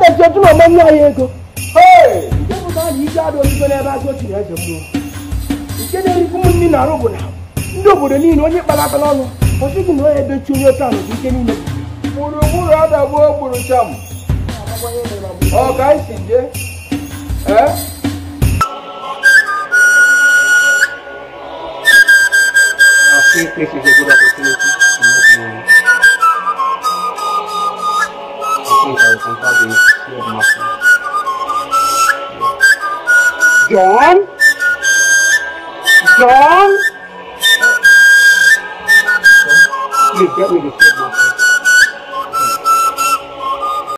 adachi otu na ọma nye anyị ego nke pụtara na ike adị ozugbo n'ebe azụ ochiri eze mmụọ nke na-erikwu m nri na-arụ bụ na ndị obodo niile onye kpara akpara ọnụ kwụsịghị na onye edochi onye otu ahụ bụ ike niile gburugburu adagbuo gburu cham ọ ka anyị si jee ee I think this is a good opportunity to make money. I think I will contact the slave master. John? John? Please get me the slave